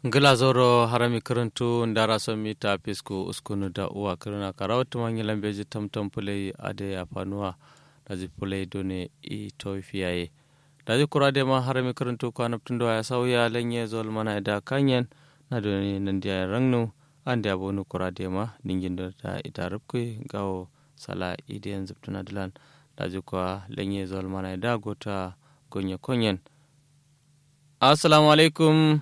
ngila zoro harami karantu ndara son mita pisku uskunu da uwa karuna karawatu manyi lambeji tamtam pulai ade ya fanuwa daji pulai done i tofiyaye daji kurade ma harami karantu ko anaptundo ya sauya lenye zol mana da kanyen na done nandiya rangnu ande abonu kurade ma ningindo da ita rubkui gawo sala idiyan zubtuna dilan daji kwa lenye zol mana da gota gonye konyen assalamu alaikum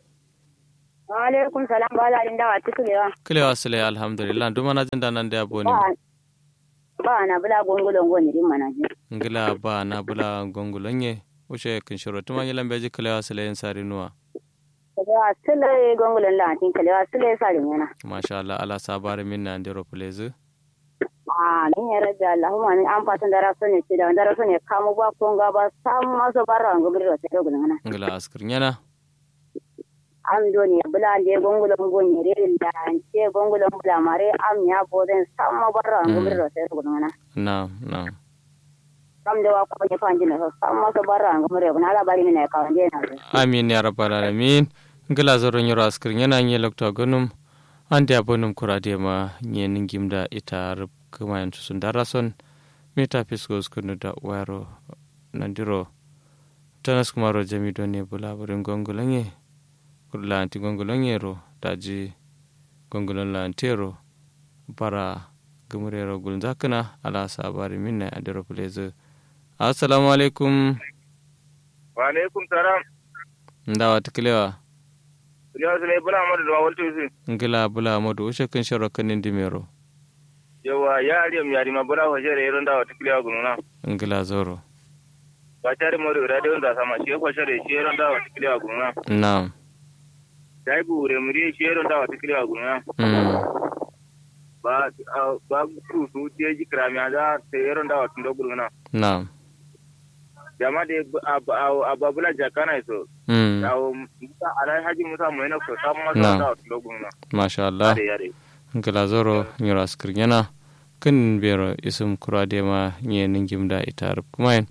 alaikum salam ba za da wa tukulewa kilewa sile alhamdulillah duma na jin da nan da yabo ne ba na bula gongolon goni din mana ji ngila ba na bula gongolon ye ushe kin shiro tuma yi lambe ji kilewa sile yin sari nuwa kilewa sile gongolon la tin kilewa sile sari yana masha Allah ala sabari min na ndero plezi a ni ya raja Allahumma ni an fatan da raso ne da da raso ne kamu ba konga ba sam maso barra ngobri ro te dogun ngana ngila askir nyana am doni bula de gongolon goni re da ce gongolon bula mare am ya boden sam ma barra ngobri ro te dogun ngana na na kam da wa ko ne fanji ne sam maso barra ngobri ro na la bari ne ka wande na amin ya rabbal alamin ngila zoro nyoro askir nyana nye lokto gonum ande abonum kurade ma nye ningimda ita rub kuma yantu sun darason mita fiskos kunu da waro nandiro tanas kumaro jami doni bula burin gongolonye kurla anti gongolonye ro daji gongolon la antero bara gumurero gulun zakana ala sabari minna adiro plezo assalamu alaikum wa alaikum salam ndawa tikilewa Iliya Sule bula amadu da wawal tuzi. ngila bula amadu ushe kun shoro kanin dimero Yawa ya ariyam yari ma bula wa shere iron da wata kiliya gununa. ngila zoro Ba tare mo da da da sama shi ko shere shi iron da wata kiliya gununa. naam Dai bu re muri shi iron da wata kiliya gununa. mm. Ba ba ku su je ji krami da te iron da wata gununa. naam Jama de ababula jakana iso. mm. Yawo musa alai haji musa mu ina ko sam ma Na. da wata gununa. masha Allah Yare yare. ngila zoro nyoro askir nyana kin bero isum kurade ma nye ningim da ita rub kumain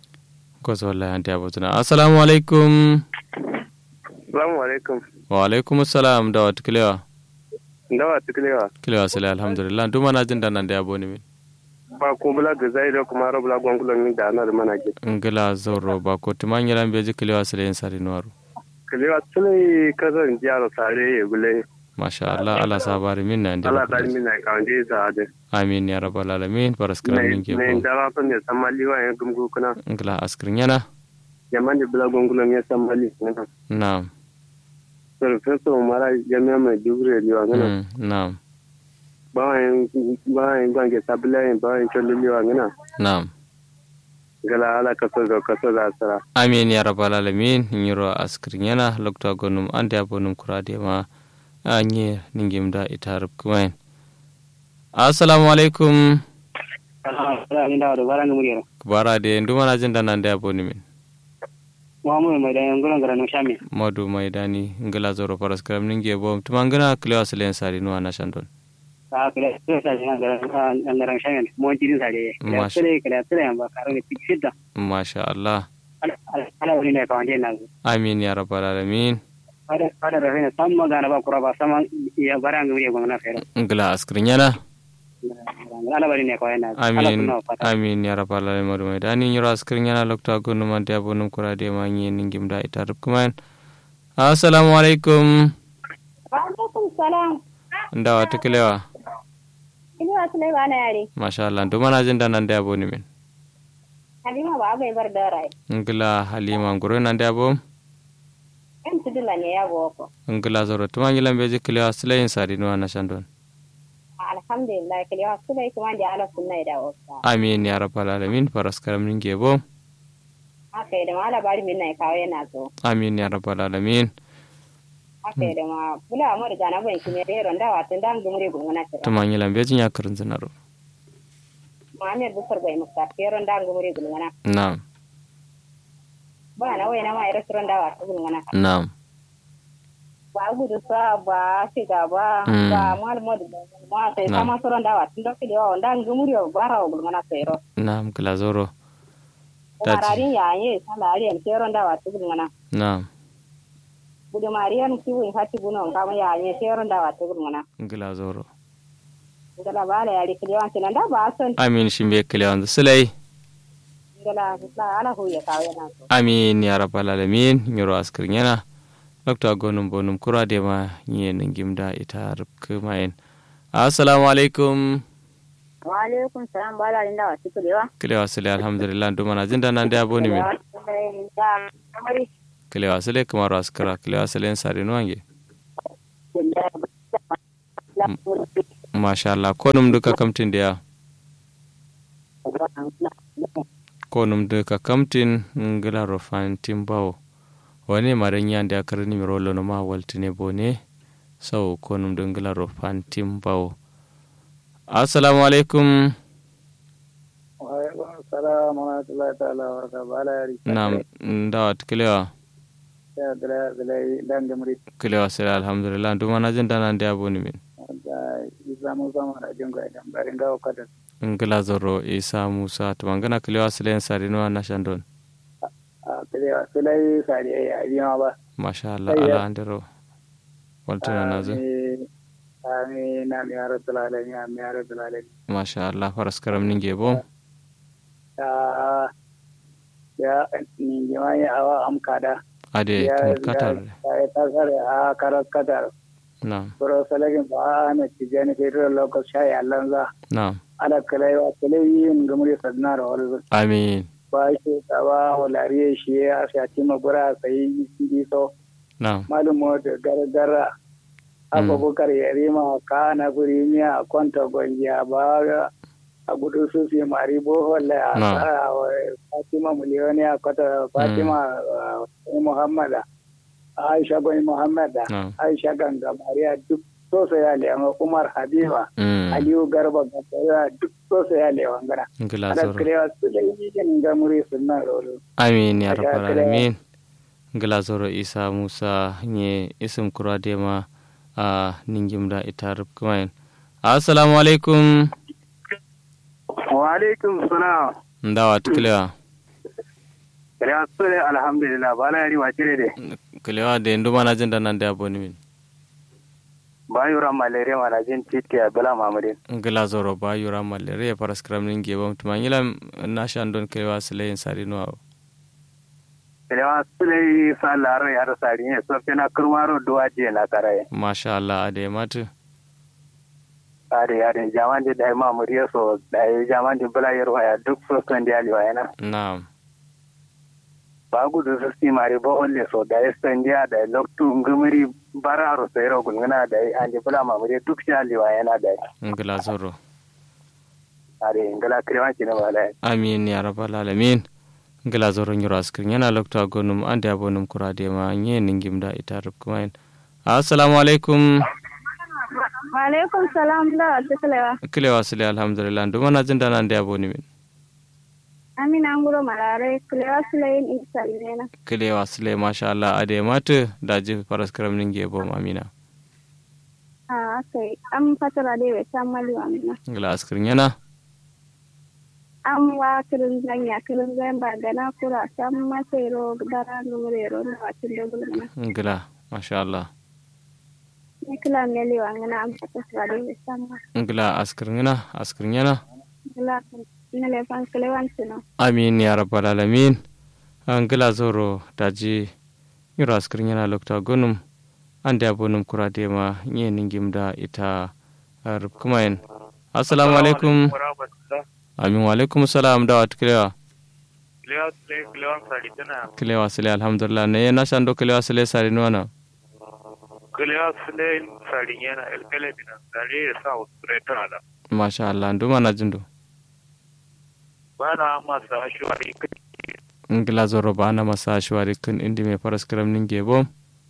gozo wallahi ante abotuna assalamu alaikum Assalamu alaikum. wa alaikum assalam da wat kilewa Ndawa tiklewa. kilewa sale alhamdulillah duma na jin da nan da yabo ni min Ba ko bula ga zai da kuma rabula gwangulon min da ana da mana ke. ngila zoro ba ko timan yalan beji kilewa sale yin sari nuwaru Kalewa tsulai kazan jiyar sare ya gule. masha Allah ala sabari min na inde Allah ta min na kawanje sa ade. amin ya rabbal alamin baraskara min ke Ne bo dara son ne samali wa ya gumgu kuna. ngila askir nyana Yaman da bula gongulon ya samali. naam Professor Mara jami'a mai dugure liwa ngana. mm, naam Bawan bawan gwange sabila yin bawan cholli liwa ngana. naam Gala ala kaso da kaso da asara. amin ya rabbal alamin nyiro askir yana lokta gonum ande abonum kurade ma anye ningim da ita rub kumain assalamu alaikum ala ni da da baranga muri bara de nduma na jinda nan da aboni min Muhammadu mai da yangulan garan shami madu maidani ngala zoro paras karam ninge bo tumangana klewa silen sari nuwa na shandon ta kala sai sai na garan garan shami mo jirin sare ya Masha. sare kala sare ba karo ne tikida masha Allah ala wani ne kawanje na amin ya rabbal alamin ada ada rahina sam magana ba kura ba sama ya baranga muri gona fere ngala askir yana ala bari ne kawai na amin amin ya rabbal alamin madu maidani nyiro askir yana lokta gonum ande abonum kurade ma nye ningim da ita rub kumain assalamu alaikum wa alaikum salam ndawa tiklewa ini wa sulai ba na yare masha Allah nduma na jinda nan da aboni min halima ba bai bar da rai ngila halima ngoro nan da abom en tudula ne ya boko ngila zoro tumangila beji klewa silen sari nuwa na shandon alhamdulillah kali wa sulai kuma da ala sunna da wasa amin ya rabbal alamin paras karam ninge bo haka da mala bari min na kawai na zo amin ya rabbal alamin haka da ma bula mu da na ban shi ne da ronda wa tun dan gumure gumuna ta tumangila beji nya karin zinaro Muhammad Bukar bai muka feron da gumure gumuna na'am ba na wai na ma restaurant da wa ta gumuna na'am ba gudu sa ba shiga ba Mm. ba mal mod ma sai Na. sama soron da wa tun da kidi wa ndan gumure bara wa gumuna sai ro na'am ngila zoro kuma Daji. rarin yaye salari en feron da wa ta gumuna na'am kudu mariyan kiwin hati buno kama ya ne sheron da wata gurmuna ngila zoro ngala bala ya rikili wanci nan da ba son amin shimbe kilewan sulai ngala la ala hu ya kawo yana so amin ya rabbal alamin nyoro askir nyana dokta gonum bonum kura de ma nye ningimda ita rubku mayen assalamu alaikum wa alaikum salam bala inda wata kulewa kilewa sule alhamdulillah dumana jinda nan da aboni min da kamari kilewa sule kamar askira kilewa sule sare nuwange masha Allah ko num duka kamtin da ya ko num duka kamtin ngila rofan timbawo wani maran yan da karni mi rolo no ma waltine bone sau ko num dun ngila rofan timbawo assalamu alaikum salam wa rahmatullahi ta'ala wa barakatuh bala yari nam ndawat kilewa ya dala dala dan gamri kilewa sile alhamdulillah dumana jinda nan da aboni min da isa mun sama da jin ga dan barin ga wakata ngila zoro isa musa tumangana kilewa sile sare nuwa na shandon a kire sulai sari ya yi ma ba masha Allah ala andero waltuna nazo amin amin ya rabbal alamin amin ya rabbal alamin masha Allah faras karam ninge bo ya ya ni jama'i awa am kada ade ya tun katar ya ta sare a karar kadar na bro salagin ba na tijani federal local shayi allanza na ala kalai wa kalai yin gamuri sadnar wal amin ba shi tsawa walariye shi ya shati magura sai yi so na malumo da gargara abubakar yarima kana firimiya kwanta gwangiya ba a gudu su fi mari bohol a No. tsara wa fatima miliyoni a kwata fatima uh, muhammada aisha gwani muhammada No. aisha ganga mariya duk sosai ya lewa umar habiba mm aliyu garba gaba duk sosai ya lewa ngana ngila ada zoro kirewa su da yi yin gamuri sunna rolo amin ya Aga rabbal kira- alamin ngila zoro isa musa nye isim kura dema a ningimda ita rubkumain assalamu alaikum wa alaikum salam ndawa kilewa kirewa su da alhamdulillah ba na yari wa cire de kilewa de ndumana jinda nan da aboni min ba yura malaria mana jin titi a bala mamadin ngila zoro ba yura malaria faras karam ninge bo tumangila na shandon kilewa sile sare nuwa kirewa su da yi sa laro ya rasa ne so fina kurmaro duwa je na karaye masha Allah ade matu ade ade jaman de dai mamuriya so dai jaman de bala yaro ya duk so kan de ali wayana na'am ba gudu su si mari ba olle so dai standia da loktu ngumiri bararo sai ro gungana dai ande bala mamuriya duk shi ali wayana dai ngila zoro ade ngala kirewa kina wala amin ya rabbal alamin ngila zoro nyuro askrin yana lokto agonum ande abonum kurade ma nye ningimda ita rubkumain assalamu alaikum wa alaikum salam la wata kulewa kilewa sile alhamdulillah ndumana jinda nan da aboni min amina nguro malare kulewa sulayin isa ne kilewa sile masha Allah ade matu daji faras karam ninge bo amina a kai an fatara dai bai san mali amina ngila askrin yana an wa kirin zanya kirin zan ba gana kura san masero dara numero na wacin dogul mana ngila masha Allah ni kila mele wa ngana an fatara dai bai san ma ngila askrin yana askrin yana kila na le fan kulewan sino amin ya rabbal alamin ngila zoro daji nyuro askrin yana lokto agonum ande abonum kurade ma nye ningimda ita rubkumain assalamu alaikum amin wa alaikum salam da wat kilewa kilewa sule kilewa sari tana kilewa sile alhamdulillah ne na shando kilewa sile sare nuwana kilewa sule sari yana elkele bina sari ya sa usure ala masha Allah nduma na jindo bana masa shwari ngila zoro bana masa shwari kun indi me faras karam ninge bom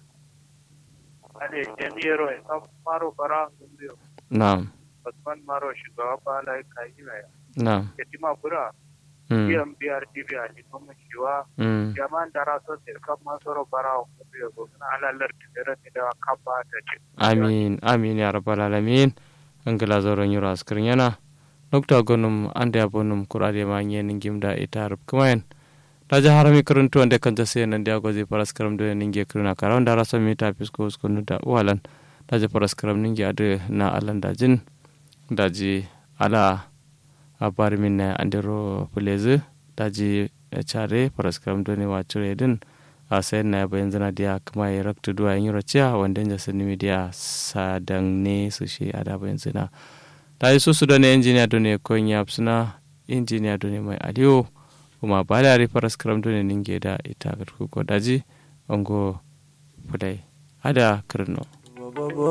ade jami'ero ya san maro fara ngundiyo na'am Usman maro shugaba ba la kai na ya na'am ketima bura mm biyan biyar tv a jikin mashiwa mm jaman da raso se kan masoro bara ngundiyo ko na alalar tidere ni da kaba ta ce amin amin ya rabbal alamin ngila zoro nyuro askrin yana nokta gonum ande abonum kurade ma nye ningimda ita rub kumain daji harami karantu wanda kan tase nan dia gozi paras karam do ninge kiruna kara wanda rasa mi ta fisko uskunu da walan daji paras karam ninge ade na alan dajin daji ala abari min na andero fuleze daji chare paras karam do ne wacure din a sayan na bayan zana dia kuma ya rakta duwa yin raciya wanda ya sani mi dia sadang ne su shi ada bayan zana ta yi susu da ne injiniya do ne kon ya suna injiniya do ne mai aliyo kuma ba da rifar skram do ne ninge da ita ga ko daji ongo fulai ada kirno